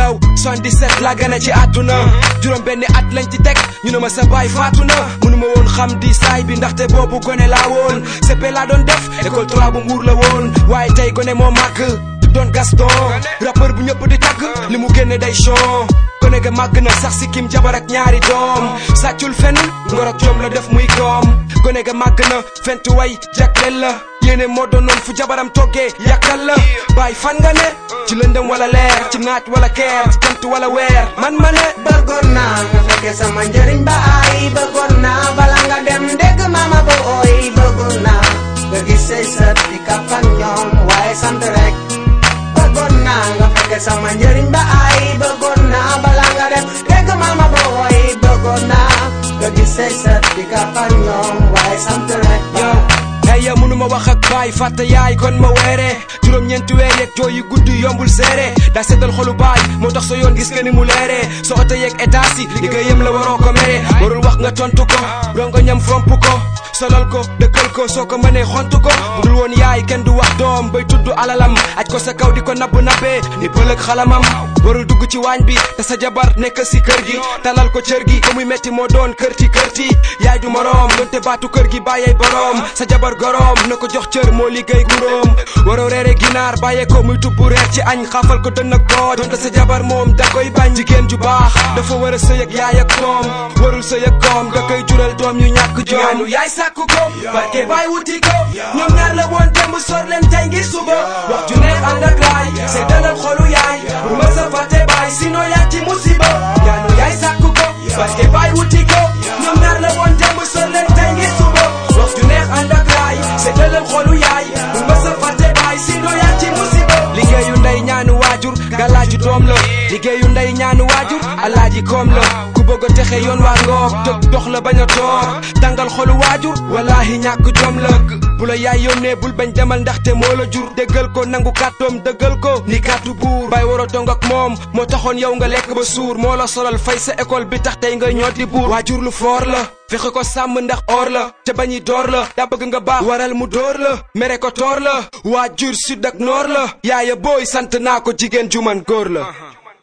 yow 77 laa gën a ci àdduna juróom benni at lañ ci teg ñu ne ma sa baay faatu na mënuma woon xam di saay bi ndaxte boobu gone laa woon CP laa doon def école 3 bu mbuur la woon waaye tey gone moo màgg doon Gaston rappeur bu ñëpp di tagg li mu génne day chon gone ga màgg na sax si kim jabar ak ñaari doom sàccul fenn ngor ak jom la def muy koom gone ga màgg na fentu way jagleel la yéene moo doonoon fu jabaram toggee yàkkal la bàyyi fan nga ne ci lëndëm wala leer ci naaj wala keer ci jant wala weer man ma ne bëggoon naa nga fekke sama njëriñ ba ay bëggoon naa bala nga dem dégg mama ba ooy bëggoon naa nga gis say sët di kaf ak ñoom waaye sant rek bëggoon naa nga fekke sama njëriñ ba ay bëggoon naa bala nga dem dégg mama ba ooy bëggoon naa nga gis say sët di kaf ak ñoom waaye sant rek yow hey yow mënuma wax ak baay fàtte yaay kon ma weere juróom-ñeenti weer yeeg jooy yu gudd yombul seere daa seddal xolu baay moo tax sa yoon gis nga ni mu leere sa oto yeeg état si liggéeyam la waroo ko mere warul wax nga tontu ko rongo ñam fomp ko solal ko dëkkal ko soo ko mënee xontu ko bu dul woon yaay kenn du wax doom bay tudd alalam aj ko sa kaw di ko nabb nabbee ni pëlëg xalamam warul dugg ci waañ bi te sa jabar nekk si kër gi talal ko cër gi ko muy metti moo doon kërti kërti yaay du moroom donte baatu kër gi bàyyee boroom sa jabar goroom na ko jox cër moo liggéey guróom waroo reere ginaar bàyyee ko muy tubbu reer ci añ xaafal ko dënn ak boo donte sa jabar moom da koy bañ jigéen ju baax dafa war a sëy ak yaay ak doom warul sëy ak doom da koy jural doom yu ñàkk joom yaay sàkku ko barke baay wuti ko ñoom ñaar la woon démb sor leen tey ngir suba wax ju neex ànd ak laay c'est dalal xolu yaay pour ma sa fàtte baay sinon yaa ci musiba ñaanu yaay sàkku ko barke baay wuti ko ñoom ñaar la woon démb sor leen tey ngir suba wax ju neex ànd ak laay c'est dalal xolu yaay pour ma sa fàtte baay sinon yaa ci musiba liggéeyu ndey ñaanu waajur galaaju doom la liggéeyu ndey ñaanu waajur alaaji koom la ku bëgg a texe yoon waa ngoog jóg dox la bañ a toor tàngal xolu waajur wallaahi ñàkk jom la bu la yaay yónnee bul bañ demal ndaxte moo la jur déggal ko nangu kàttoom dëggal ko ni kàttu buur bay war a dong ak moom moo taxoon yow nga lekk ba suur moo la solal fay sa école bi tax tey nga ñoo di buur waajur lu foor la fexe ko sàmm ndax or la te bañi door la daa bëgg nga baax waral mu door la mere ko toor la waajur sud ak noor la yaaya booy sant naa ko jigéen ju man góor la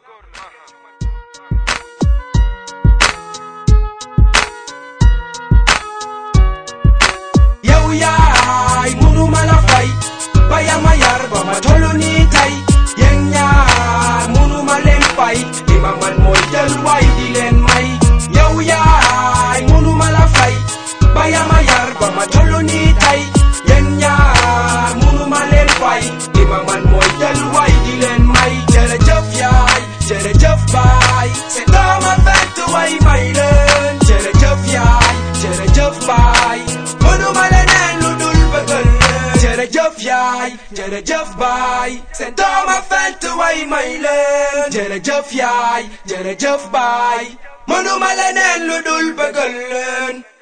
yow yaay mënuma la fay ba ya ma yar ba ma tollu nii tey yéen ñaar mënuma leen fay li ma man mooy jël waay di leen may yow yaay mënuma la fay ba ya ma yar ba ma tollu nii tey yéen ñaar mënuma leen fay li ma man mooy jël waay di leen may jërëjëf yaay jërëjëf baay c'est dama fent way may leen jërëjëf yaay jërëjëf baay mënuma leneen lu dul bëggal leen jërëjëf yaay jërëjëf baay seen dooma fent way may leen jërëjëf yaay jërëjëf baay mënuma leneen lu dul bëggal leen